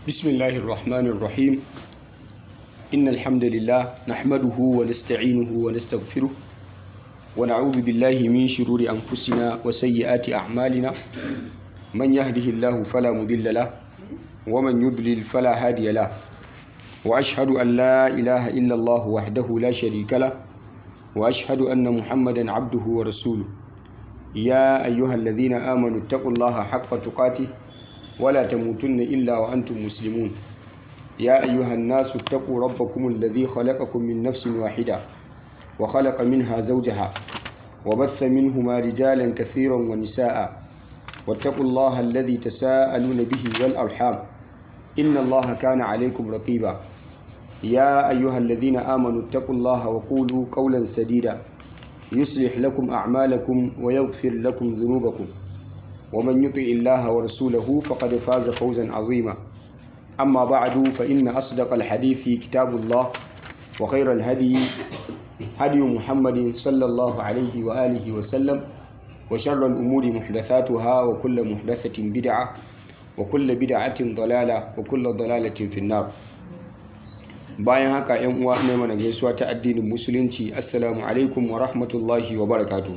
بسم الله الرحمن الرحيم إن الحمد لله نحمده ونستعينه ونستغفره ونعوذ بالله من شرور أنفسنا وسيئات أعمالنا من يهده الله فلا مضل له ومن يضلل فلا هادي له وأشهد أن لا إله إلا الله وحده لا شريك له وأشهد أن محمدا عبده ورسوله يا أيها الذين آمنوا اتقوا الله حق تقاته ولا تموتن إلا وأنتم مسلمون يا أيها الناس اتقوا ربكم الذي خلقكم من نفس واحدة وخلق منها زوجها وبث منهما رجالا كثيرا ونساء واتقوا الله الذي تساءلون به والأرحام إن الله كان عليكم رقيبا يا أيها الذين آمنوا اتقوا الله وقولوا قولا سديدا يصلح لكم أعمالكم ويغفر لكم ذنوبكم ومن يطع الله ورسوله فقد فاز فوزا عظيما أما بعد فإن أصدق الحديث كتاب الله وخير الهدي هدي محمد صلى الله عليه وآله وسلم وشر الأمور محدثاتها وكل محدثة بدعة وكل بدعة ضلالة وكل ضلالة في النار bayan haka yan uwa ne mana gaisuwa ta addinin musulunci assalamu alaikum wa rahmatullahi wa barakatuh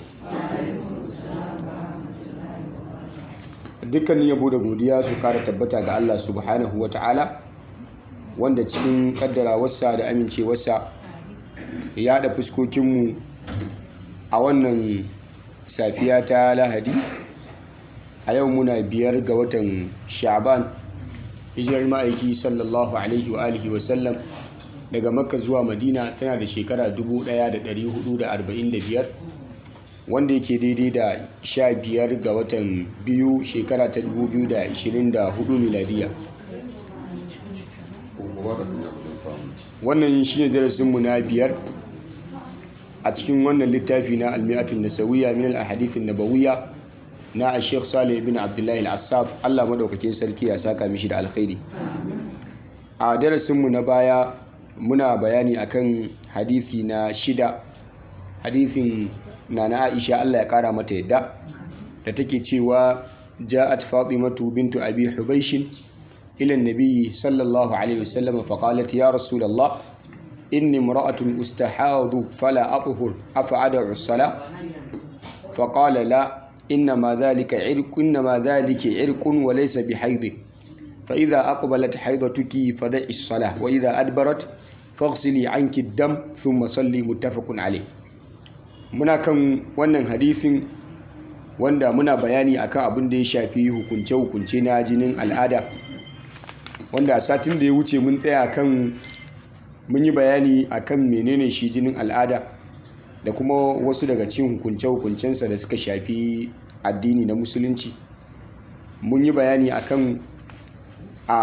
dukkanin yabo da godiya su kara tabbata ga Allah subhanahu wa ta'ala wanda cikin kaddarawarsa da amincewarsa ya haɗa fuskokinmu a wannan safiya ta lahadi a yau muna biyar ga watan sha'ban hijirar ma'aiki sallallahu alaihi wa alihi wasallam daga makka zuwa madina tana da shekara 1445 wanda yake daidai da sha biyar ga watan biyu shekara ta 2024 miladiya wannan shi ne darasinmu na biyar a cikin wannan littafi na almiyatun nasawiya min al-ahadithin nabawiyya na a sheikh salih bin abdullahi al-assaf allah maɗaukakin sarki ya saka mishi da alkhairi a darasinmu na baya muna bayani akan hadithi na shida hadithin na na aisha allah ya kara mata yadda da take cewa ja'at fatimatu bintu abi hubaishin ila nabiyyi sallallahu alaihi wasallam faqalat ya rasulullah inni imra'atun ustahadu fala athhur afa ad'u as-salah faqala la إنما ذلك عرق إنما ذلك عرق وليس بحيض فإذا أقبلت حيضتك فدعي الصلاة وإذا أدبرت فاغسلي عنك الدم ثم صلي متفق عليه muna kan wannan hadisin wanda muna bayani akan abin da ya shafi hukunce-hukunce na jinin al'ada wanda a satin da ya wuce mun tsaya kan mun yi bayani akan menene shi jinin al'ada da kuma wasu daga cikin hukunce-hukuncensa da suka shafi addini na musulunci mun yi bayani akan a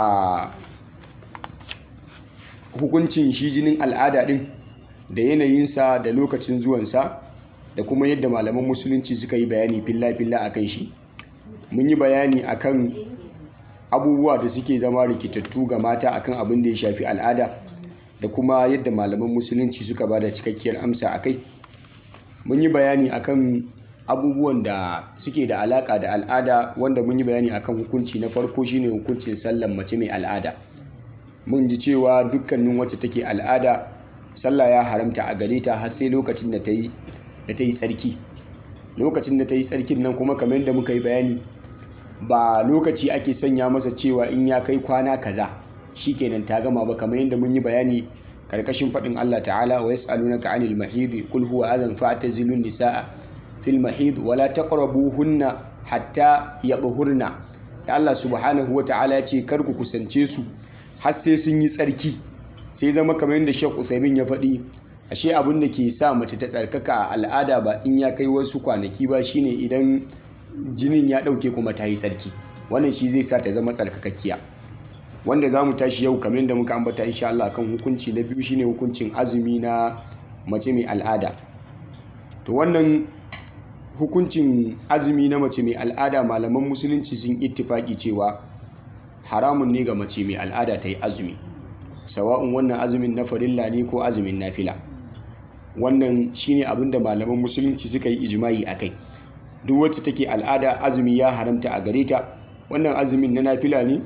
hukuncin shi jinin al'ada din da yanayinsa da lokacin zuwansa da kuma yadda malaman musulunci suka yi bayani filla-filla a kan shi mun yi bayani akan abubuwa da suke zama rikitattu ga mata akan abin da ya shafi al'ada da kuma yadda malaman musulunci suka ba da cikakkiyar amsa a kai mun yi bayani akan abubuwan da suke da alaka da al'ada wanda mun yi bayani akan hukunci na farko shine hukuncin sallan mace mai al'ada mun ji cewa dukkanin wacce take al'ada sallah ya haramta a gare ta har sai lokacin da ta yi da ta yi tsarki lokacin da ta yi tsarkin nan kuma kamar yadda muka yi bayani ba lokaci ake sanya masa cewa in ya kai kwana kaza shikenan ta gama ba kamar yadda mun yi bayani karkashin faɗin Allah ta'ala wa yas'alunaka 'anil mahid qul huwa adhan fa'tazilun nisaa fil mahid wa la taqrabuhunna hatta yadhhurna da Allah subhanahu wa ta'ala ya ce kar ku kusance su har sai sun yi tsarki sai zama kamar yadda Sheikh Uthaymeen ya faɗi ashe abin da ke sa mace ta tsarkaka a al'ada ba in ya kai wasu kwanaki ba shine idan jinin ya ɗauke kuma ta yi tsarki wannan shi zai sa ta zama tsarkakakkiya wanda za mu tashi yau kamar da muka ambata insha Allah kan hukunci na biyu shine hukuncin azumi na mace mai al'ada to wannan hukuncin azumi na mace mai al'ada malaman musulunci sun ittifaki cewa haramun ne ga mace mai al'ada ta yi azumi sawa'un wannan azumin na farilla ne ko azumin nafila wannan shine abin da malaman musulunci suka yi ijma'i a kai duk wacce take al'ada azumi ya haramta a gare ta wannan azumin na nafila ne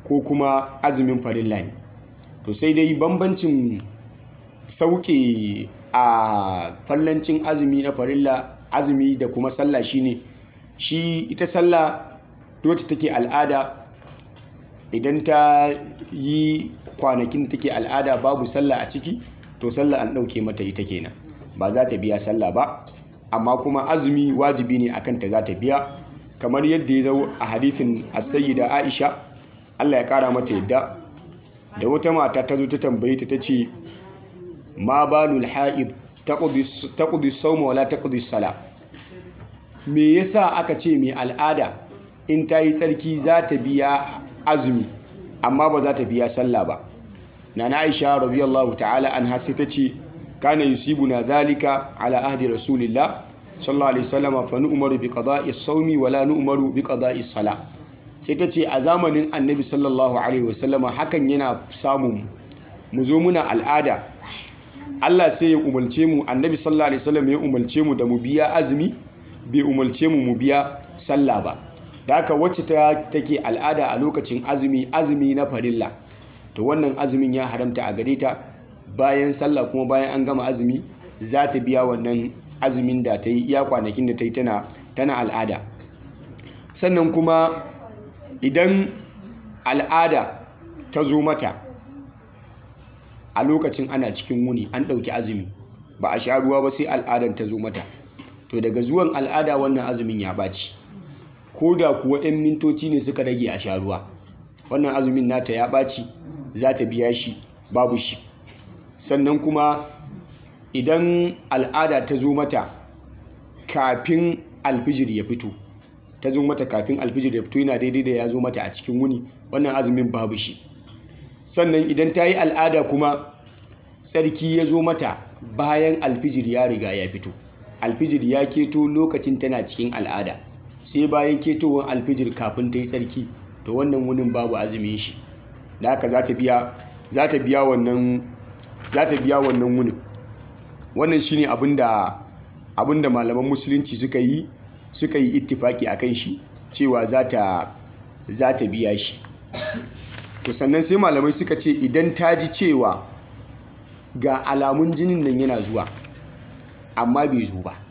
ko kuma azumin farilla ne to sai dai bambancin sauke a fallancin azumi na farilla azumi da kuma sallah shine shi ita sallah wacce take al'ada idan ta yi kwanakin take al'ada babu sallah a ciki to sallah an ɗauke mata ita kenan ba za ta biya sallah ba amma kuma azumi wajibi ne akan ta za ta biya kamar yadda ya zo a hadithin as-sayyida Aisha Allah ya kara mata yadda da wata mata ta zo ta tambaye ta tace ma balul ha'id taqdi taqdi sawma wala taqdi sala me yasa aka ce mai al'ada in ta yi tsarki za ta biya azumi amma ba za ta biya sallah ba nana Aisha radiyallahu ta'ala anha sai ta ce kana yusibuna dhalika ala ahdi rasulillah sallallahu alaihi wasallam fa nu'maru bi qada'i as-sawmi wala nu'maru bi qada'i as-salah sai ta ce a zamanin annabi sallallahu alaihi wasallama hakan yana samun mu zo muna al'ada Allah sai ya umarce mu annabi sallallahu alaihi wasallam ya umarce mu da mu biya azumi bai umarce mu mu biya sallah ba da haka wacce ta take al'ada a lokacin azumi azumi na farilla to wannan azumin ya haramta a gare ta bayan sallah kuma bayan an gama azumi za ta biya wannan azumin da ta yi iya kwanakin da ta yi tana al'ada sannan kuma idan al'ada ta zo mata a lokacin ana cikin wuni an ɗauki azumi ba a sha ruwa ba sai al'adar ta zo mata to daga zuwan al'ada wannan azumin ya ɓaci ko da kuwa 'yan mintoci ne suka rage a sha ruwa wannan azumin nata ya ɓaci za ta biya shi babu shi sannan kuma idan al'ada ta zo mata kafin alfijir ya fito ta zo mata kafin alfijir ya fito yana daidai da ya zo mata a cikin wuni wannan azumin babu shi sannan idan ta yi al'ada kuma tsarki ya zo mata bayan alfijir ya riga ya fito alfijir ya keto lokacin tana cikin al'ada sai bayan ketowar alfijir kafin ta yi tsarki to wannan wunin babu azumin shi da haka za ta biya za ta biya wannan za ta biya wannan wunin wannan shine abinda abinda malaman musulunci suka yi suka yi ittifaki akan shi cewa za ta za ta biya shi to sannan sai malamai suka ce idan ta ji cewa ga alamun jinin nan yana zuwa amma bai zo ba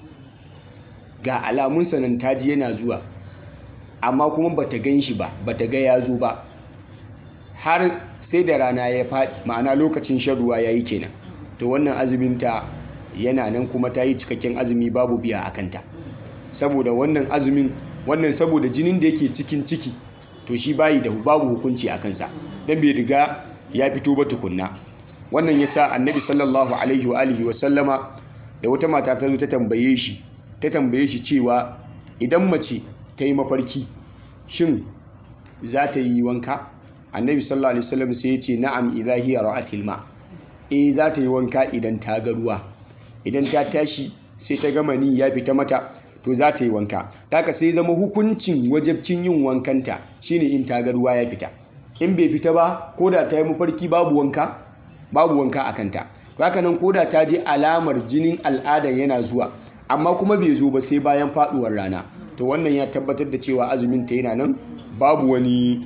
ga alamun sanan ta ji yana zuwa amma kuma bata gan shi ba bata ga ya zo ba har sai da rana ya faɗi ma'ana lokacin shan ruwa ya yi kenan to wannan azuminta yana nan kuma ta yi cikakken azumi babu biya a kanta saboda wannan azumin wannan saboda jinin da yake cikin ciki to shi bayi da babu hukunci a kansa don bai riga ya fito ba tukunna wannan ya sa annabi sallallahu alaihi wa alihi wa sallama da wata mata ta zo ta tambaye shi ta tambaye shi cewa idan mace ta yi mafarki shin za ta yi wanka annabi sallallahu alaihi wasallam sai ya ce na'am idza hiya ra'atil ma eh za ta yi wanka idan ta ga ruwa idan ta tashi sai ta gama ni ya fita mata to za ta yi wanka taka sai zama hukuncin wajabcin yin wankanta shine in ta ga ruwa ya fita in bai fita ba ko da ta yi mafarki babu wanka babu wanka a kanta haka nan ko da ta je alamar jinin al'ada yana zuwa amma kuma bai zo ba sai bayan faduwar rana to wannan ya tabbatar da cewa azumin ta yana nan babu wani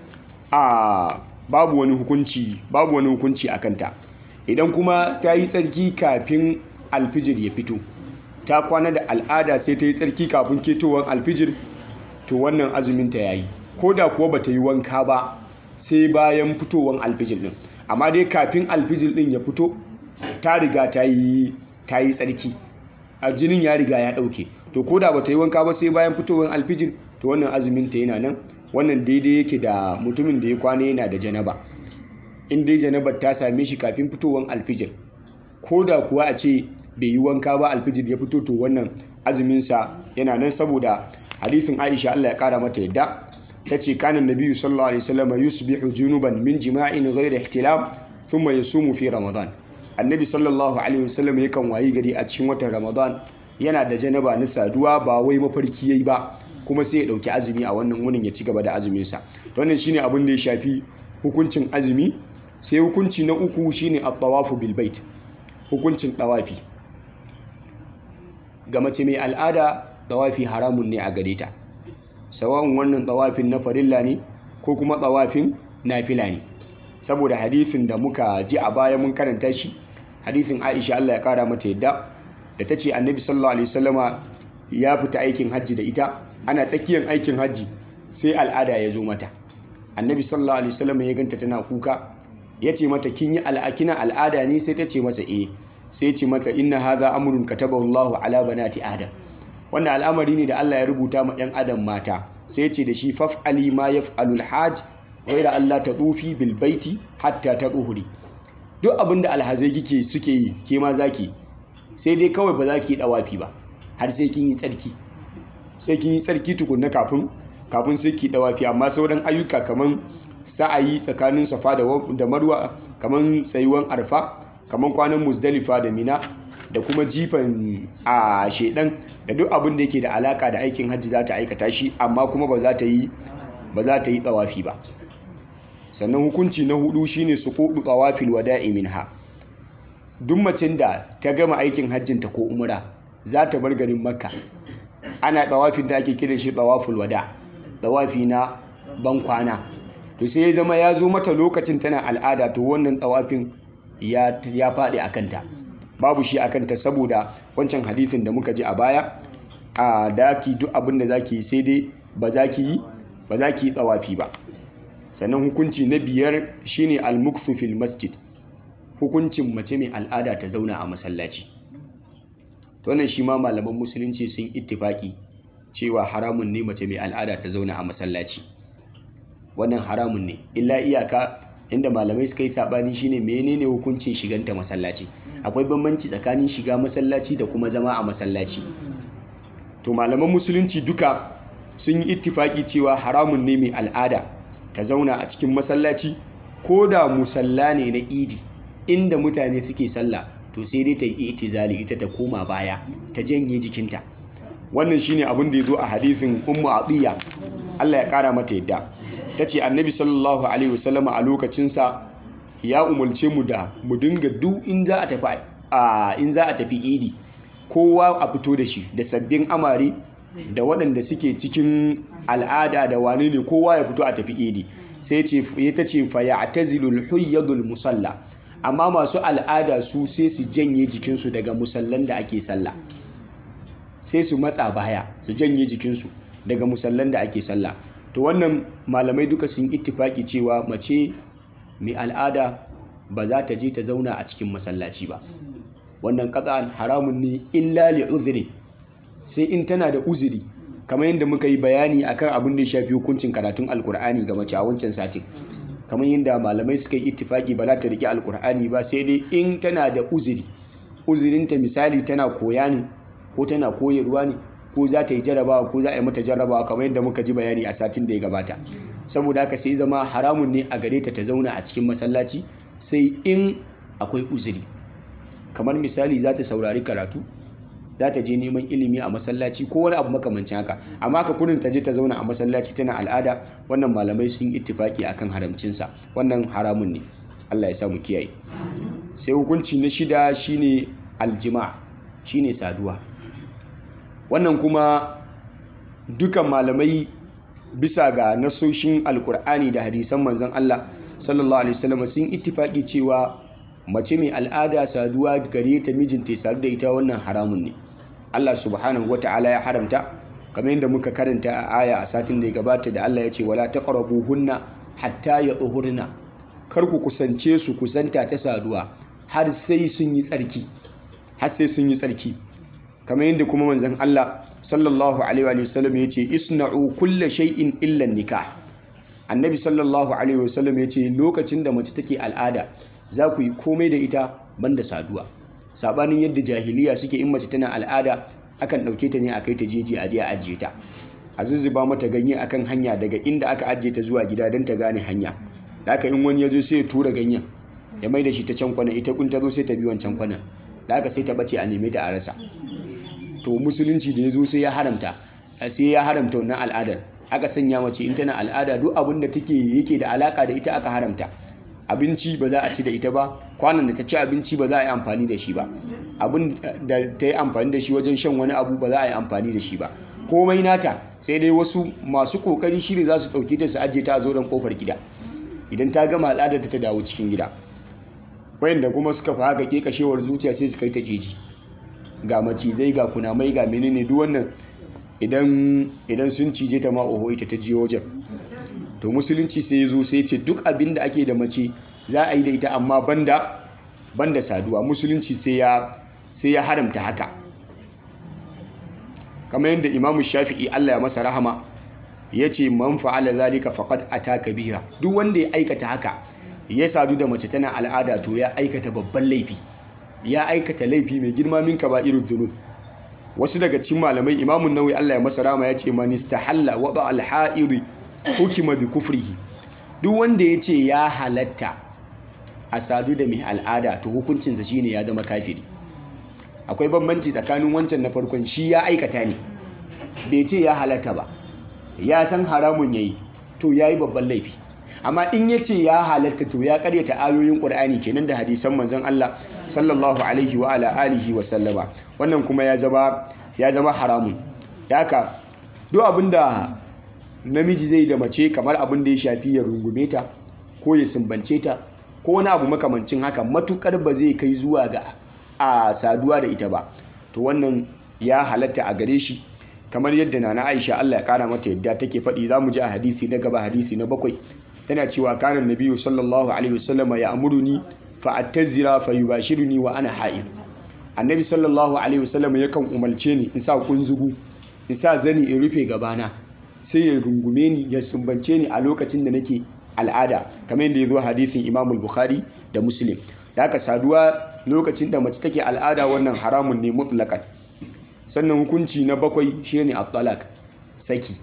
a babu wani hukunci babu wani hukunci a kanta idan kuma ta yi tsarki kafin alfijir ya fito ta kwana da al'ada sai ta yi tsarki kafin ketowar alfijir to wannan azumin ta yayi ko da kuwa bata yi wanka ba sai bayan fitowar alfijir din amma dai kafin alfijir din ya fito ta riga ta yi ta yi tsarki a jinin ya riga ya dauke to ko da bata yi wanka ba sai bayan fitowar alfijir to wannan azumin ta yana nan wannan daidai yake da mutumin da ya kwana yana da janaba in dai janabar ta same shi kafin fitowar alfijir ko da kuwa a ce bai yi wanka ba alfijir ya fito to wannan azuminsa yana nan saboda hadisin aisha allah ya kara mata yadda ta ce kanan nabiyu sallallahu alaihi wasallam yusbihu junuban min jima'in ghayri ihtilam thumma yasumu fi ramadan annabi sallallahu alaihi wasallam yakan wayi gari a cikin watan ramadan yana da janaba na saduwa ba wai mafarki yayi ba kuma sai ya dauki azumi a wannan wunin ya ci gaba da azuminsa wannan shine abin da ya shafi hukuncin azumi sai hukunci na uku shine at-tawafu bil bait hukuncin tawafi ga mace mai al'ada tawafi haramun ne a gare ta sawa'un wannan tawafin na farilla ne ko kuma tawafin nafila ne saboda hadisin da muka ji a baya mun karanta shi hadisin Aisha Allah ya kara mata yadda da ta ce annabi sallallahu alaihi wasallama ya fita aikin hajji da ita ana tsakiyar aikin hajji sai al'ada ya zo mata annabi sallallahu alaihi wasallama ya ganta tana kuka ya ce mata kin yi al'akina al'ada ne sai ta ce masa eh sai ce mata inna hadha amrun katabahu Allahu ala banati adam wannan al'amari ne da Allah ya rubuta ma 'yan adam mata sai ce da shi faf'ali ma yaf'alul hajj ghaira Allah ta tsufi bil baiti hatta ta tsuhuri duk abin da alhazai kike suke yi ke ma zaki sai dai kawai ba za ki yi dawafi ba har sai kin yi tsarki sai kin yi tsarki tukunna kafin kafin sai ki dawafi amma sauran ayyuka kaman sa'ayi tsakanin safa da marwa kaman tsayuwan arfa kaman kwanan muzdalifa da mina da kuma jifan a shedan da duk abin da yake da alaka da aikin hajji za ta aikata shi amma kuma ba za ta yi ba za ta yi tsawafi ba sannan hukunci na hudu shine su kudu tsawafil wada'i minha duk macin da ta gama aikin hajjinta ko umra za ta bar garin makka ana tsawafin da ake kiran shi tsawaful wada tsawafi na ban kwana to sai ya zama ya zo mata lokacin tana al'ada to wannan tsawafin ya faɗi a kanta babu shi a kanta saboda wancan hadisin da muka ji a baya a daki duk abin da zaki sai dai ba za ki yi ba za ki yi tsawafi ba sannan hukunci na biyar shine al-muksu fil masjid hukuncin mace mai al'ada ta zauna a masallaci to wannan shi ma malaman musulunci sun ittifaki cewa haramun ne mace mai al'ada ta zauna a masallaci wannan haramun ne illa iyaka inda malamai suka yi sabani shine menene hukuncin shiganta masallaci akwai bambanci tsakanin shiga masallaci da kuma zama a masallaci to malaman musulunci duka sun yi ittifaki cewa haramun ne mai al'ada ta zauna a cikin masallaci ko da musalla ne na idi inda mutane suke sallah to sai dai ta yi itizali ita ta koma baya ta janye jikinta wannan shine abin da ya zo a hadisin ummu atiya Allah ya kara mata yadda ta ce annabi sallallahu alaihi wasallama a lokacinsa ya umarce mu da mu dinga duk in za a tafi a in za a tafi idi kowa a fito da shi da sabbin amare da waɗanda suke cikin al'ada da wane ne kowa ya fito a tafi idi sai ce ya ta ce fa ya'tazilul huyyadul musalla amma masu al'ada su sai su janye jikinsu daga musallan da ake sallah sai su matsa baya su janye jikinsu daga musallan da ake sallah to wannan malamai duka sun ittifaki cewa mace mai al'ada ba za ta je ta zauna a cikin masallaci ba wannan qat'an haramun ne illa li uzri sai in tana da uzuri kamar yadda muka yi bayani akan abin da ya shafi hukuncin karatun alkur'ani ga mace a wancan satin kamar yadda malamai suka yi ittifaki ba za ta riƙe alkur'ani ba sai dai in tana da uzuri uzurinta misali tana koya ne ko tana koyarwa ne ko za ta yi jarabawa ko za a yi mata jarabawa kamar yadda muka ji bayani a satin da ya gabata saboda haka sai zama haramun ne a gare ta ta zauna a cikin masallaci sai in akwai uzuri kamar misali za ta saurari karatu za ta je neman ilimi a masallaci ko wani abu makamancin haka amma ka kurin ta je ta zauna a masallaci tana al'ada wannan malamai sun ittifaki akan haramcinsa wannan haramun ne Allah ya samu kiyaye sai hukunci na shida shine aljima shine saduwa wannan kuma dukan malamai bisa ga nasoshin alkur'ani da hadisan manzon Allah sallallahu alaihi wasallam sun ittifaki cewa mace mai al'ada saduwa gare ta mijinta ya sadu da ita wannan haramun ne Allah subhanahu wata'ala ya haramta kamar yadda muka karanta a aya a satin da ya gabata da Allah ya ce wala hunna hatta yatahurna kar ku kusance su kusanta ta saduwa har sai sun yi tsarki har sai sun yi tsarki kamar yadda kuma manzon Allah sallallahu alaihi wa sallam ya ce isna'u kulla shay'in illa nikah annabi sallallahu alaihi wa sallam ya ce lokacin da mace take al'ada za ku yi komai da ita banda saduwa sabanin yadda jahiliya suke in mace tana al'ada akan ɗauke ta ne a kai ta jeji a je a ajiye ta a zuzzuba mata ganye akan hanya daga inda aka ajiye ta zuwa gida don ta gane hanya da aka in wani ya zo sai ya tura ganyen ya mai da shi ta can kwana ita kun ta zo sai ta bi wancan kwanan da aka sai ta bace a neme ta a rasa to musulunci da ya zo sai ya haramta sai ya haramta wannan al'adar aka sanya mace in tana al'ada duk abin da take yake da alaka da ita aka haramta abinci ba za a ci da ita ba kwanan da ta ci abinci ba za a yi amfani da shi ba abin da ta yi amfani da shi wajen shan wani abu ba za a yi amfani da shi ba komai nata sai dai wasu masu kokari shi ne za su ɗauki ta su ajiye ta a zoron kofar gida idan ta gama al'ada ta dawo cikin gida wayanda kuma suka fi haka kekashewar zuciya sai su kai ta jeji ga macizai ga kunamai ga menene duk wannan idan sun cije ta ma oho ita ta je wajen to musulunci sai ya zo sai ce duk abin da ake da mace za a yi da ita amma banda banda saduwa musulunci sai ya sai ya haramta haka kamar yadda imamu shafi'i Allah ya masa rahama ya ce man fa'ala zalika faqad ataka biha duk wanda ya aikata haka ya sadu da mace tana al'ada to ya aikata babban laifi ya aikata laifi mai girma min kaba'irud dhunub wasu daga cikin malamai imamun nawawi Allah ya masa rahama ya ce man istahalla wada al-ha'iri hukima bi kufrihi duk wanda ya ce ya halatta a sadu da mai al'ada to hukuncinsa shine ya zama kafiri akwai bambanci tsakanin wancan na farkon shi ya aikata ne bai ce ya halatta ba ya san haramun yayi to yayi babban laifi amma in ya ce ya halatta to ya karyata ayoyin qur'ani kenan da hadisan manzon Allah sallallahu alaihi wa ala alihi wa sallama wannan kuma ya zama ya zama haramun haka duk abinda namiji zai da mace kamar abin da ya shafi ya rungume ta ko ya sumbance ta ko wani abu makamancin haka matukar ba zai kai zuwa ga a saduwa da ita ba to wannan ya halatta a gare shi kamar yadda nana Aisha Allah ya kara mata yadda take faɗi za mu ji a hadisi na gaba hadisi na bakwai tana cewa kana nabiyyu sallallahu alaihi wasallam ya amuruni fa attazira fa yubashiruni wa ana ha'id annabi sallallahu alaihi wasallam yakan umarce ni in sa kunzugu in sa zani in rufe gabana sai ya rungume ni ya sumbance ni a lokacin da nake al'ada kamar yadda ya zo hadisin imam bukhari da muslim da aka saduwa lokacin da mace take al'ada wannan haramun ne mutlaqan sannan hukunci na bakwai shine at-talaq saki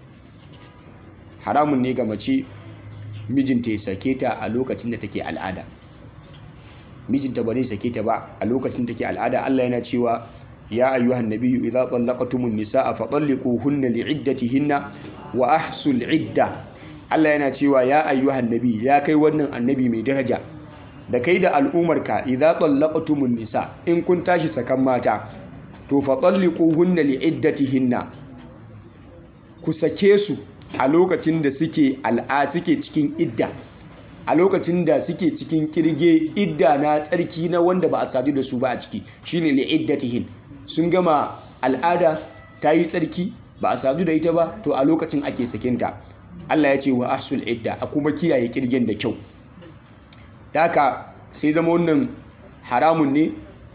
haramun ne ga mace mijinta ya sake ta a lokacin da take al'ada mijinta ba zai sake ta ba a lokacin da take al'ada Allah yana cewa ya ayyuhan nabiyyu idza tallaqtumun nisaa fa talliquhunna li'iddatihinna wa ahsul idda Allah yana cewa ya ayyuhan nabi ya kai wannan annabi mai daraja da kai da al'umarka idza tallaqtumun nisa in kun tashi sakan mata to fa talliquhunna li'iddatihinna ku sake su a lokacin da suke al'a suke cikin idda a lokacin da suke cikin kirge idda na tsarki na wanda ba a sadu da su ba a ciki shine li'iddatihin sun gama al'ada ta yi tsarki ba a sadu da ita ba to a lokacin ake sakinta Allah ya ce wa ahsul idda a kuma kiyaye kirgen da kyau daka sai zama wannan haramun ne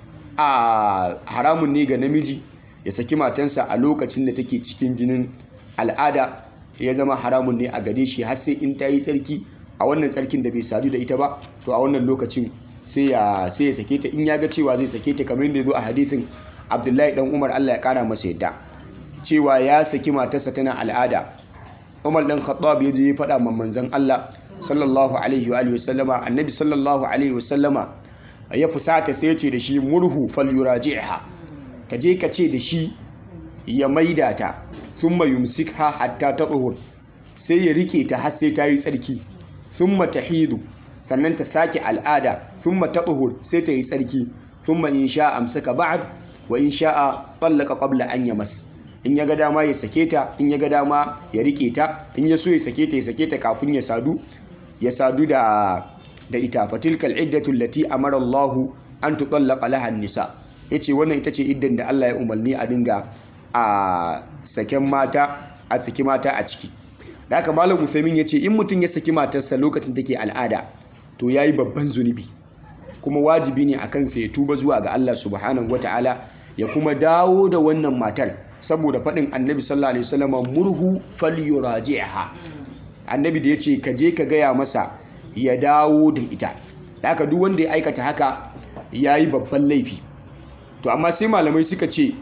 a haramun ne ga namiji ya saki matansa a lokacin da take cikin jinin al'ada ya zama haramun ne a gare shi har sai in ta yi tsarki a wannan tsarkin da bai sadu da ita ba to a wannan lokacin sai ya sai ya sake ta in ya ga cewa zai sake ta kamar yadda ya zo a hadisin Abdullahi dan Umar Allah ya kara masa yadda cewa ya saki matarsa tana al'ada Umar dan Khattab ya je ya faɗa ma manzon Allah sallallahu alaihi wa alihi wasallama annabi sallallahu alaihi wasallama ya fusata sai ya ce da shi murhu falyuraji'ha ka je ka ce da shi ya maida ta thumma yumsikha hatta tatuhur sai ya rike ta har sai ta yi tsarki thumma tahidu sannan ta sake al'ada thumma tatuhur sai ta yi tsarki thumma in sha amsaka ba'd wa in sha'a tallaka qabla an yamas in ya ga dama ya sake ta in ya ga dama ya rike ta in ya so ya sake ta ya sake ta kafin ya sadu ya sadu da da ita fatilkal iddatu allati amara Allah an tutallaqa laha nisa yace wannan ita ce iddan da Allah ya umarni a dinga a saken mata a saki mata a ciki da haka malam Usaimin yace in mutum ya saki matarsa lokacin take al'ada to yayi babban zunubi kuma wajibi ne akan sa ya tuba zuwa ga Allah subhanahu wataala ya kuma dawo da wannan matar saboda faɗin annabi sallallahu alaihi wasallam murhu falyuraji'ha annabi da yace ka je ka gaya masa ya dawo da ita haka duk wanda ya aikata haka yayi babban laifi to amma sai malamai suka ce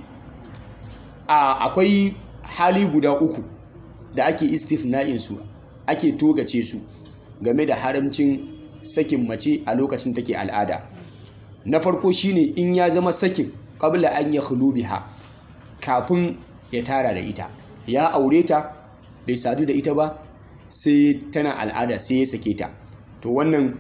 a akwai hali guda uku da ake istifna'in su ake togace su game da haramcin sakin mace a lokacin take al'ada na farko shine in ya zama sakin qabla an yakhlu biha kafin ya tara da ita ya aure ta bai sadu da ita ba sai tana al'ada sai ya sake ta to wannan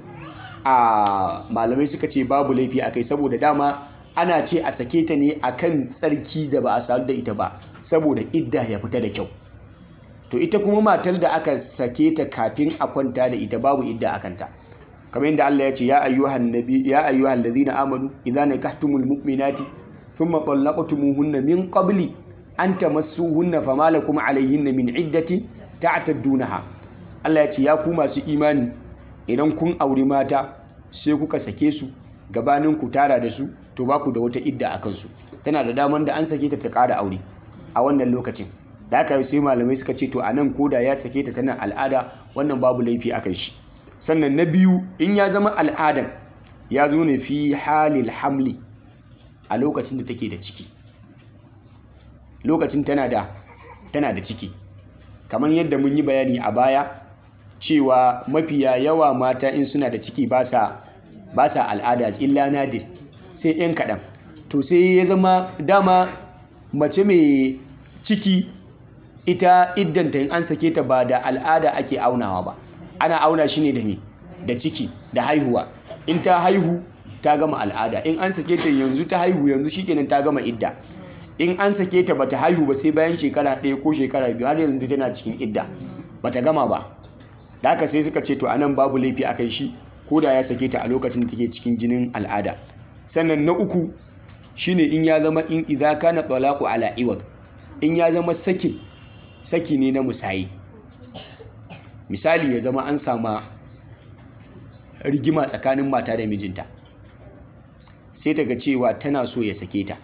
a malamai suka ce babu laifi akai saboda dama ana ce a sake ta ne akan tsarki da ba a sadu da ita ba saboda idda ya fita da kyau to ita kuma matar da aka sake ta kafin a kwanta da ita babu idda a kanta kamar yadda Allah ya ce ya ayyuhan nabi ya ayyuhal ladina amanu idza nakahtumul mu'minati thumma talaqtumuhunna min qabli an tamassuhunna fama lakum alayhinna min iddati ta'taddunaha Allah ya ce ya ku masu imani idan kun auri mata sai kuka sake su gabanin ku tara da su to ba ku da wata idda a kansu tana da daman da an sake ta ta ƙara aure a wannan lokacin da aka sai malamai suka ce to a nan koda ya sake ta tana al'ada wannan babu laifi a kan shi sannan na biyu in ya zama al'adan ya zo ne fi halil hamli a lokacin da take da ciki lokacin tana da tana da ciki kamar yadda mun yi bayani a baya cewa mafiya yawa mata in suna da ciki ba sa ba sa al'ada illa nadir sai yan kaɗan to sai ya zama dama mace mai ciki ita iddanta in an sake ta ba da al'ada ake aunawa ba ana auna shi ne da me da ciki da haihuwa in ta haihu ta gama al'ada in an sake ta yanzu ta haihu yanzu shikenan ta gama idda in an sake ta bata haihu ba sai bayan shekara ɗaya ko shekara biyu har yanzu tana cikin idda bata gama ba da haka sai suka ce to anan babu laifi a kan shi ko da ya sake ta a lokacin da take cikin jinin al'ada sannan na uku shine in ya zama in idza kana talaqu ala iwad in ya zama sakin saki ne na musayi misali ya zama an sama rigima tsakanin mata da mijinta sai ta ga cewa tana so ya sake ta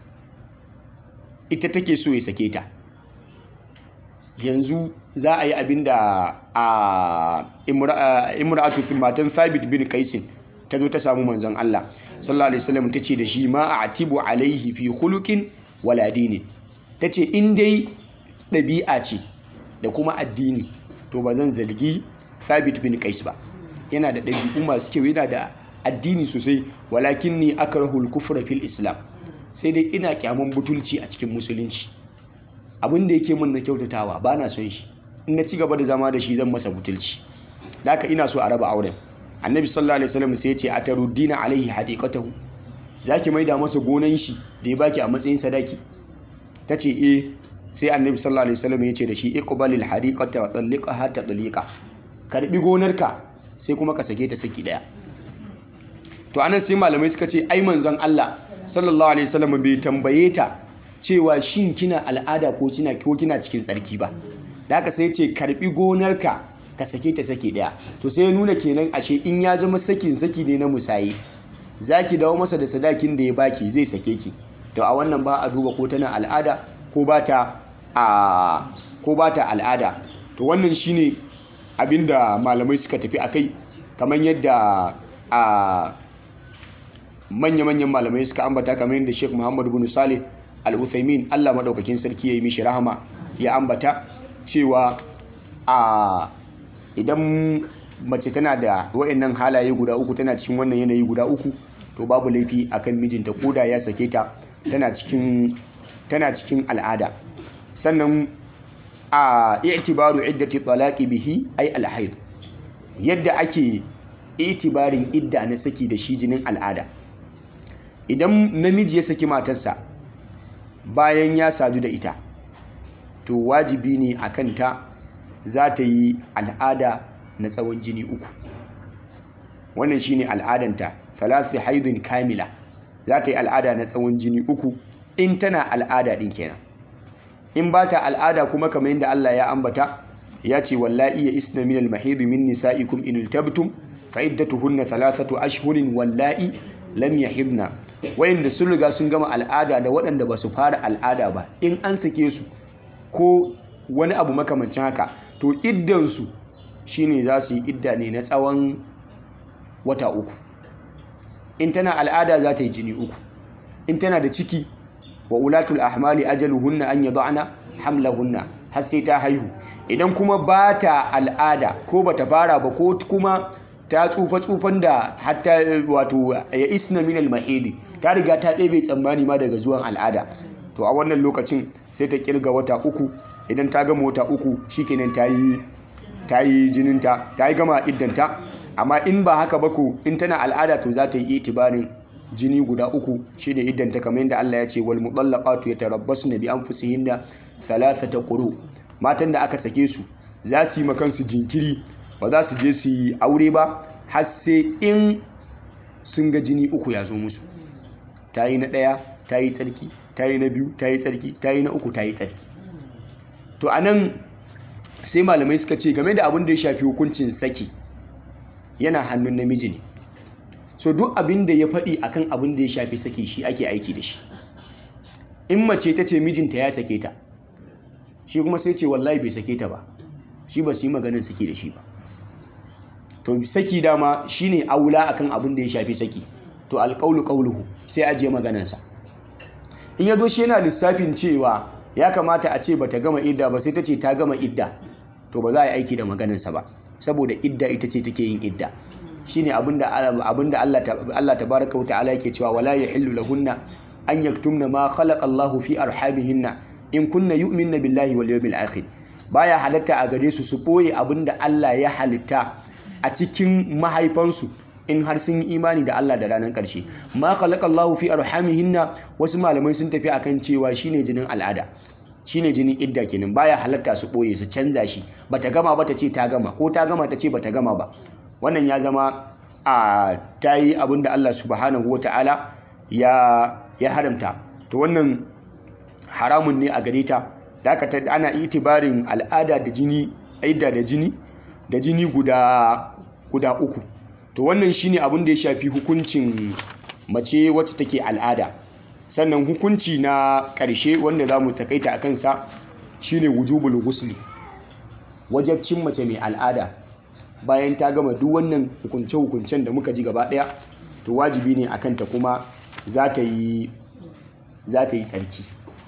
ita take so ya sake ta yanzu za a yi abin da a imra'atu matan thabit bin kaisin ta zo ta samu manzon Allah sallallahu alaihi wasallam ta ce da shi ma a atibu alaihi fi khuluqin wala dinin ta ce in dai ɗabi'a ce da kuma addini to ba zan zargi thabit bin kais ba yana da ɗabi'u masu kyau yana da addini sosai walakin ni akrahul kufra fil islam sai dai ina kyaman butulci a cikin musulunci abin da yake min na kyautatawa ba na son shi in na ci gaba da zama da shi zan masa butulci da haka ina so a raba auren annabi sallallahu alaihi wasallam sai ya ce ataruddina alaihi hadiqatahu zaki maida masa gonan shi da ya baki a matsayin sadaki tace eh sai annabi sallallahu alaihi wasallam ya ce da shi iqbalil hadiqata wa talliqaha tatliqa karbi gonarka sai kuma ka sake ta saki daya to anan sai malamai suka ce ai manzon Allah sallallahu alaihi wasallam bai tambaye ta cewa shin kina al'ada ko kina ko kina cikin tsarki ba da haka sai ce karbi gonarka ka sake ta sake daya to sai ya nuna kenan ashe in ya zama sakin saki ne na musayi zaki dawo masa da sadakin da ya baki zai sake ki to a wannan ba a duba ko tana al'ada ko ba ta a ko ba ta al'ada to wannan shine abinda malamai suka tafi akai kamar yadda a manya-manyan malamai suka ambata kamar yadda Sheikh Muhammad bin Salih Al-Uthaymin Allah madaukakin sarki ya yi mishi rahama ya ambata cewa a idan mace tana da wa'annan halaye guda uku tana cikin wannan yanayi guda uku to babu laifi akan mijinta koda ya sake ta tana cikin tana cikin al'ada sannan a i'tibaru iddati talaqi bihi ay al yadda ake itibarin idda na saki da shi jinin al'ada idan namiji ya saki matarsa bayan ya sadu da ita to wajibi ne a kanta za ta yi al'ada na tsawon jini uku wannan shine al'adanta salasi haidun kamila za ta yi al'ada na tsawon jini uku in tana al'ada din kenan in ba ta al'ada kuma kamar yadda Allah ya ambata ya ce wallahi ya isna min al-mahid min nisa'ikum in iltabtum fa iddatuhunna thalathatu ashhurin wallahi lam yahidna wayanda sun riga sun gama al'ada da waɗanda ba su fara al'ada ba in an sake su ko wani abu makamancin haka to iddansu shine za su yi idda ne na tsawon wata uku in tana al'ada za ta yi jini uku in tana da ciki wa ulatul ahmali ajaluhunna an yad'ana hamlahunna har sai ta haihu idan kuma ba ta al'ada ko ba ta fara ba ko kuma ta tsufa tsufan da hatta wato ya isna min al ta riga ta ɗebe tsammani ma daga zuwan al'ada to a wannan lokacin sai ta kirga wata uku idan ta gama wata uku shikenan ta yi ta yi jininta ta yi gama iddanta amma in ba haka ba ko in tana al'ada to za ta yi itibarin jini guda uku shine iddanta kamar yadda Allah ya ce wal mutallaqatu yatarabbasna bi anfusihinna thalathata quru matan da aka sake su za su yi makansu jinkiri ba za su je su yi aure ba har sai in sun ga jini uku ya zo musu ta yi na ɗaya ta yi tsarki ta yi na biyu ta yi tsarki ta yi na uku ta yi tsarki to a nan sai malamai suka ce game da abin da ya shafi hukuncin saki yana hannun namiji ne so duk abin da ya faɗi akan abin da ya shafi saki shi ake aiki da shi in mace ta ce mijinta ya sake ta shi kuma sai ce wallahi bai sake ta ba shi ba su yi maganin saki da shi ba to saki dama shine aula akan abin da ya shafi saki to alƙaulu ƙauluhu sai ajiye maganansa in ya zo shi yana lissafin cewa ya kamata a ce ba ta gama idda ba sai ta ce ta gama idda to ba za a yi aiki da maganansa ba saboda idda ita ce take yin idda shine abinda abinda Allah Allah tabaraka wata'ala yake cewa wala yahillu lahunna an yaktumna ma khalaqa Allahu fi arhamihinna in kunna yu'minna billahi wal yawmil akhir baya halatta a gare su su boye abinda Allah ya halitta a cikin mahaifansu in har sun yi imani da Allah da ranar ƙarshe ma khalaqa Allahu fi arhamihinna wasu malamai sun tafi akan cewa shine jinin al'ada shine jinin idda kenan baya halatta su boye su canza shi bata gama ba ta ce ta gama ko ta gama ta ce bata gama ba wannan ya zama a ta yi abin da Allah subhanahu wa ta'ala ya haramta to wannan haramun ne a gare ta da aka ta ana itibarin al'ada da jini aida da jini da jini guda guda uku to wannan shine abin da ya shafi hukuncin mace wacce take al'ada sannan hukunci na ƙarshe wanda za mu takaita a kansa shine wujubul ghusli wajabcin mace mai al'ada bayan ta gama duk wannan hukunce-hukuncen da muka ji gaba ɗaya to wajibi ne a kanta kuma za ta yi tsarki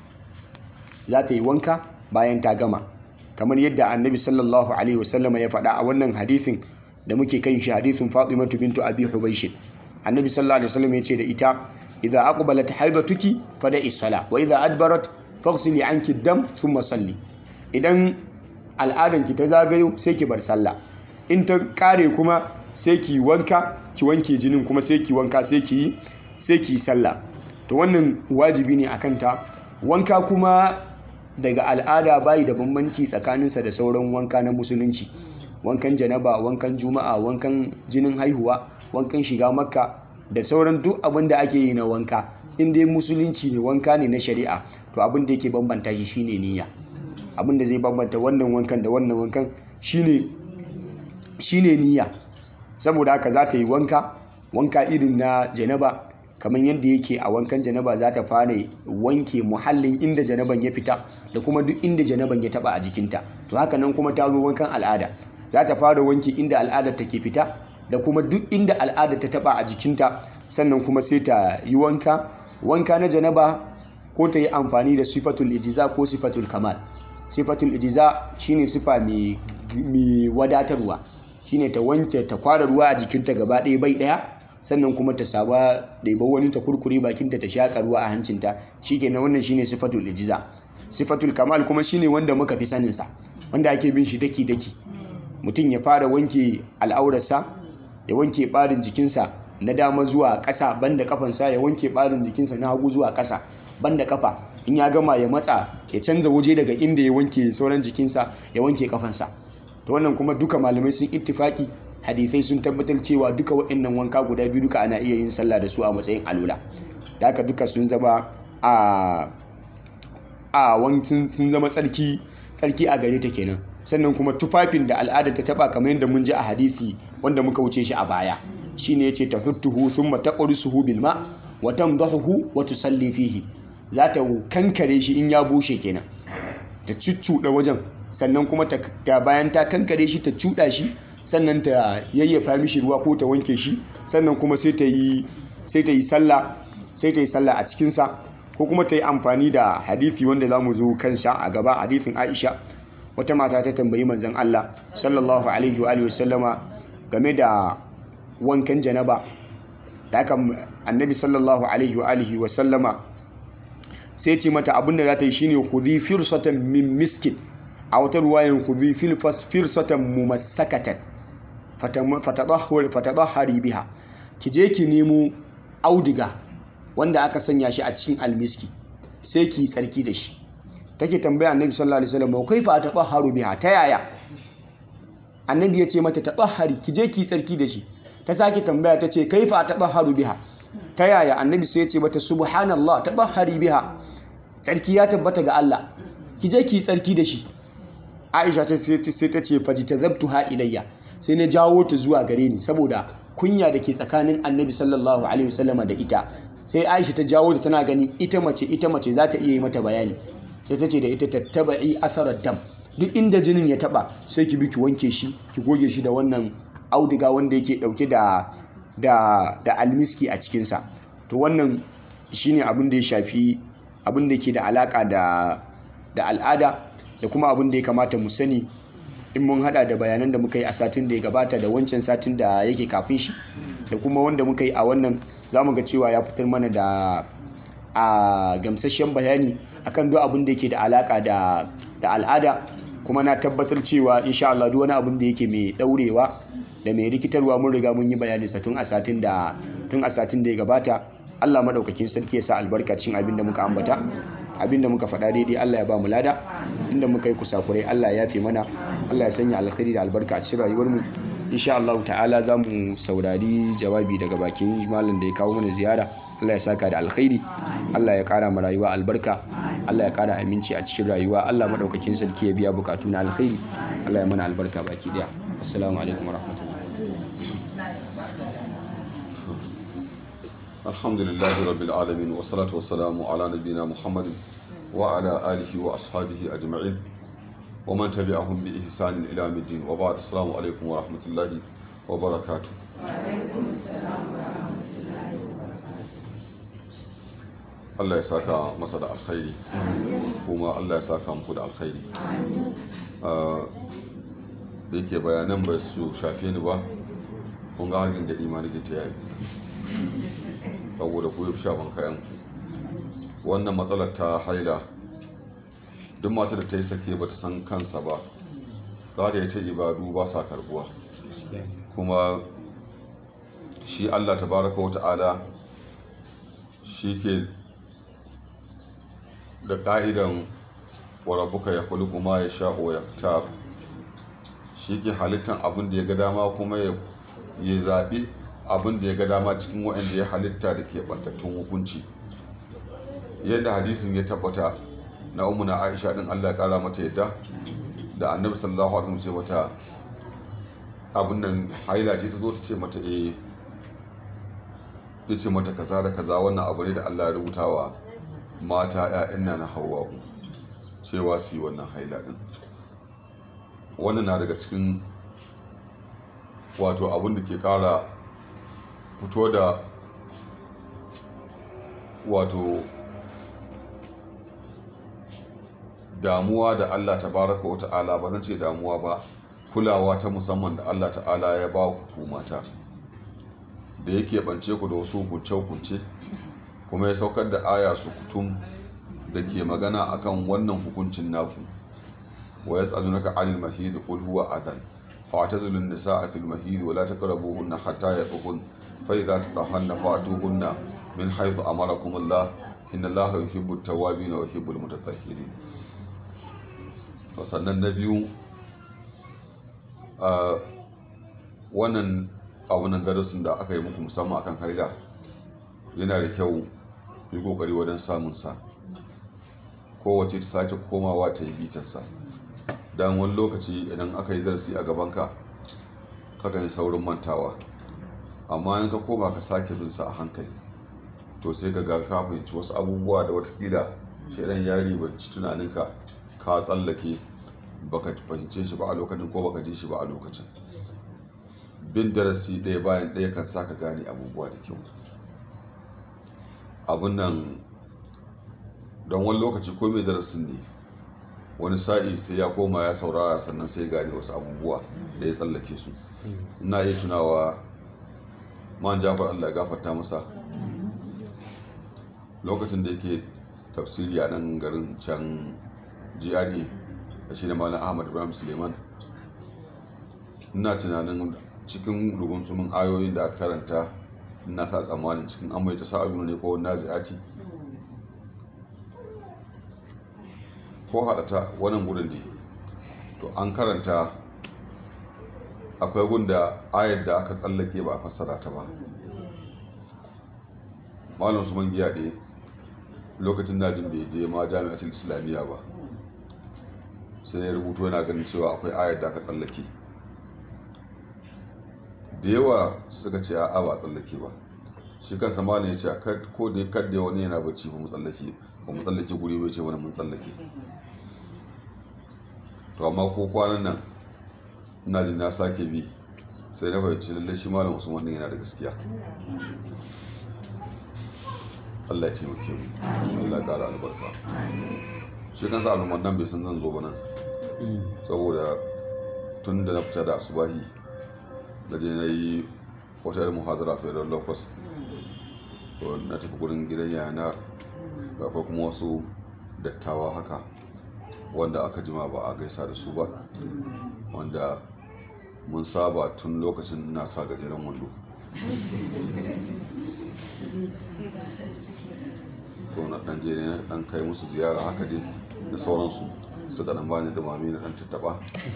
za ta yi wanka bayan ta gama kamar yadda annabi sallallahu alaihi wasallama ya faɗa a wannan hadithin da muke kan shi hadithin fatimatu bintu abi hubaishin annabi sallallahu alaihi wasallam ya ce da ita idza aqbalat haidatuki fada'i sala wa idza adbarat faghsili anki dam thumma salli idan al'adanki ta zagayo sai ki bar sallah in ta kare kuma sai ki wanka ki wanke jinin kuma sai ki wanka sai ki sai ki sallah to wannan wajibi ne akan ta wanka kuma daga al'ada bayi da bambanci tsakaninsa da sauran wanka na musulunci wankan janaba wankan juma'a wankan jinin haihuwa wankan shiga makka da sauran duk abin da ake yi na wanka in dai musulunci ne wanka ne na shari'a to abin da yake bambanta shi shine niyya abin da zai bambanta wannan wankan da wannan wankan shine shine niyya saboda haka za ta yi wanka wanka irin na janaba kamar yadda yake a wankan janaba za ta fara wanke muhallin inda janaban ya fita da kuma duk inda janaban ya taba a jikinta to haka nan kuma ta zo wankan al'ada za ta fara wanke inda al'adar take fita da kuma duk inda al'ada ta taba a jikinta sannan kuma sai ta yi wanka wanka na janaba ko ta yi amfani da sifatul ijiza ko sifatul kamal sifatul ijiza shine sifa mai wadatarwa shine ta wanke ta kwara ruwa a jikinta gaba ɗaya bai ɗaya sannan kuma ta saba ɗaiba wani ta kurkure bakinta ta shaƙa ruwa a hancinta shikenan wannan shine sifatul ijiza sifatul kamal kuma shine wanda muka fi saninsa wanda ake bin shi daki daki mutum ya fara wanke al'aurarsa ya wanke ɓarin jikinsa na dama zuwa ƙasa banda kafansa ya wanke ɓarin jikinsa na hagu zuwa ƙasa banda kafa in ya gama ya matsa ya canza waje daga inda ya wanke sauran jikinsa ya wanke kafansa to wannan kuma duka malamai sun ittifaki hadisai sun tabbatar cewa duka waɗannan wanka guda biyu duka ana iya yin sallah da su a matsayin alula da haka duka sun zama a a wankin sun zama tsarki tsarki a gare ta kenan sannan kuma tufafin da al'ada ta taba kamar yadda mun ji a hadisi wanda muka wuce shi a baya shine yace tahuttuhu thumma taqrusuhu bil ma wa tamdahu wa tusalli fihi za ta kankare shi in ya bushe kenan ta cuccuɗa wajen sannan kuma ta bayan ta kankare shi ta cuɗa shi sannan ta yayyafa mishi ruwa ko ta wanke shi sannan kuma sai ta yi sai ta yi sallah sai ta yi sallah a cikinsa ko kuma ta yi amfani da hadisi wanda za mu zo kansa a gaba hadisin Aisha wata mata ta tambayi manzon Allah sallallahu alaihi wa sallama game da wankan janaba da aka annabi sallallahu alaihi wa sallama sai ce mata abinda za ta yi shine khudhi firsatan min miskin a wata ruwayan khudhi firsatan mumassakatan fatadahhari biha ki je ki nemo audiga wanda aka sanya shi a cikin almiski sai ki tsarki da shi take tambaya annabi sallallahu alaihi wasallam kaifa atabahharu biha ta yaya annabi ya ce mata tabahhari ki je ki tsarki da shi ta sake tambaya ta ce kaifa atabahharu biha ta yaya annabi sai ya ce mata subhanallah tabahhari biha tsarki ya tabbata ga Allah ki je ki tsarki da shi Aisha ta sai ta ce fajitazabtuha ilayya sai na jawo ta zuwa gare ni saboda kunya da ke tsakanin annabi sallallahu alaihi wasallama da ita sai Aisha ta jawo ta tana gani ita mace ita mace za ta iya yi mata bayani sai ta ce da ita tattaba'i asarar dam duk inda jinin ya taba sai ki bi ki wanke shi ki goge shi da wannan auduga wanda yake dauke da da da almiski a cikinsa to wannan shine abin da ya shafi abin da ke da alaka da da al'ada da kuma abin da ya kamata mu sani in mun hada da bayanan da muka yi a satin da ya gabata da wancan satin da yake kafin shi da kuma wanda muka yi a wannan za mu ga cewa ya fitar mana da a gamsasshen bayani akan duk abin da yake da alaka da da al'ada kuma na tabbatar cewa insha Allah duk wani abin da yake mai daurewa da mai rikitarwa mun riga mun yi bayani sa tun a satin da tun a satin da ya gabata Allah madaukakin sarki ya sa albarkacin abin da muka ambata abin da muka faɗa daidai Allah ya ba mu lada inda muka yi kusakurai Allah ya fi mana Allah ya sanya alkhairi da albarka a cikin rayuwar mu insha Allah ta'ala za mu saurari jawabi daga bakin malam da ya kawo mana ziyara Allah ya saka da alkhairi Allah ya kara mu rayuwa albarka Allah ya kara aminci a cikin rayuwa Allah madaukakin sarki ya biya bukatu na alkhairi Allah ya mana albarka baki daya assalamu alaikum warahmatullahi الحمد لله رب العالمين والصلاة والسلام على نبينا محمد وعلى آله وأصحابه أجمعين ومن تبعهم بإحسان إلى يوم الدين وبعد السلام عليكم ورحمة الله وبركاته Allah ya saka masa da alkhairi kuma Allah ya saka muku da alkhairi da yake bayanan ba su shafe ni ba kun ga hargin gadi ma nake ta yayi saboda ku sha ban kayan wannan matsalar ta haila duk mata da ta yi sake ba ta san kansa ba za ta yi ta ibadu ba sa karbuwa kuma shi Allah tabaraka wa ta'ala shi ke da ka'idan warabuka ya kuli kuma ya sha'o ya fitar shi ke halittar abin da ya ga dama kuma ya zaɓi abin da ya ga dama cikin waɗanda ya halitta da ke ɓantattun hukunci yadda hadisin ya tabbata na umuna aisha ɗin allah ƙara mata yadda da annabi sallallahu alaihi wasallam ce mata abin nan haila ce ta zo ta ce mata eh ya ce mata kaza da kaza wannan abu ne da allah ya rubuta wa mata 'ya'yan na hawa cewa su yi wannan haila ɗin wannan na daga cikin wato abin da ke ƙara fito da wato damuwa da Allah tabaraka wa ta'ala ba zan ce damuwa ba kulawa ta musamman da Allah ta'ala ya ba ku mata da yake bance ku da wasu hukunce-hukunce kuma ya saukar da aya su kutum da ke magana akan wannan hukuncin naku wa yas'alunaka 'anil mahid qul huwa adhan فاعتزلوا النساء في المهيد ولا تقربوهن حتى يطهرن فإذا تطهرن فأتوهن من حيث أمركم الله إن الله يحب التوابين ويحب المتطهرين sannan na biyu wannan abunan darasin da aka yi muku musamman akan haila yana da kyau yi kokari wajen samunsa kowace ta sake komawa ta yi bitarsa don wani lokaci idan aka yi darasi a gabanka kakan yi saurin mantawa amma in ka koma ka sake bin sa a hankali to sai ka ga ka fahimci wasu abubuwa da watakila shaidan ya ribanci tunaninka ka tsallake baka fahimce shi ba a lokacin ko baka ji shi ba a lokacin bin darasi ɗaya bayan ɗaya kan sa ka gane abubuwa da kyau abun nan don wani lokaci ko mai darasin ne wani sa'i sai ya koma ya saurara sannan sai gane wasu abubuwa da ya tsallake su ina iya tunawa man jafar allah gafarta masa lokacin da yake tafsiri a nan garin can gra da shi da malam ahmad ibrahim suleiman ina tunanin cikin rugunsumin ayoyin da aka karanta ina sa tsammanin cikin an mai ta sa'adu ne ko nazi'ati ko haɗata wannan gudun ne to an karanta akwai gunda ayar da aka tsallake ba a fassara ta ba malam su man giya ɗaya lokacin najin bai je ma jami'atul islamiyya ba sai ya rubuto yana ganin cewa akwai ayar da aka tsallake da yawa suka ce a ba tsallake ba shi kansa malam ya ce ko da kadda wani yana bacci ba mu tsallake ba mu tsallake guri bai ce wani mun tsallake to amma ko kwanan nan ina jin na sake bi sai na fahimci lallai shi malam usman din yana da gaskiya Allah ya taimake mu Allah ya kara albarka shi kansa al'umman nan bai san zan zo ba nan saboda tun da na fita da asubahi na je na yi wata yar muhadara federal locus to na tafi gurin gidan yana akwai kuma wasu dattawa haka wanda aka jima ba a gaisa da su ba wanda mun saba tun lokacin na sa gajeren wando to na dan je ne dan kai musu ziyara haka dai da sauransu suka dan bani da mami na dan tattaba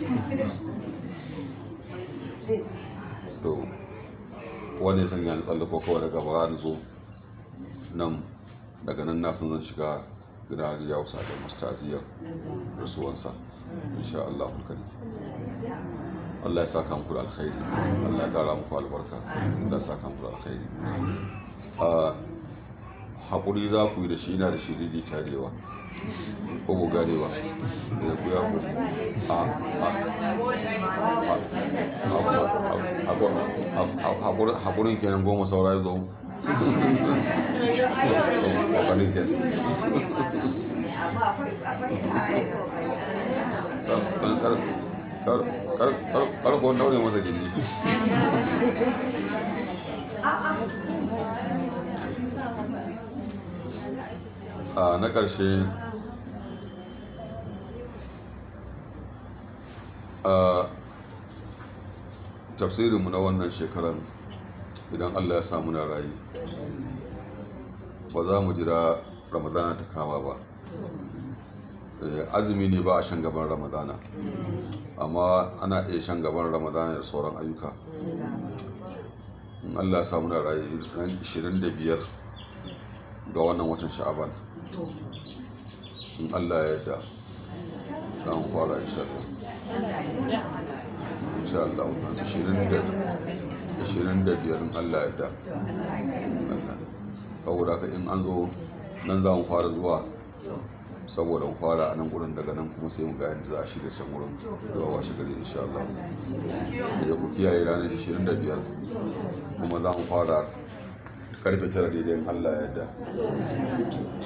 to wani san ya tsallako kawai daga bara na zo nan daga nan na san zan shiga gida da ya wusa da mustaziyar rasuwansa insha Allah karim Allah ya saka muku da alkhairi Allah ya kara muku albarka Allah ya saka muku da alkhairi a haƙuri za ku yi da shi na da shi daidai tarewa ko ku gane ba da ku ya ku a haƙurin kenan goma saura ya zo ƙoƙarin kenan karkon daure masa gindi a na ƙarshe a tafsirinmu na wannan shekarar idan allah ya samu na rayu ba za mu jira ramadana ta kama ba azumi ne ba a shan gaban ramadana amma ana iya shan gaban ramadana da sauran ayyuka in allah ya samu na rayu ran 25 ga wannan watan sha'aban in allah ya yarda za mu fara insha Allah insha Allah 25 in allah ya yarda saboda haka in an zo nan za mu fara zuwa saboda mu fara a nan gurin daga nan kuma sai mu ga yadda za a shirya can wurin zuwa washe gari insha Allah da ku kiyaye ranar 25 kuma za mu fara karfe tara daidai Allah ya yarda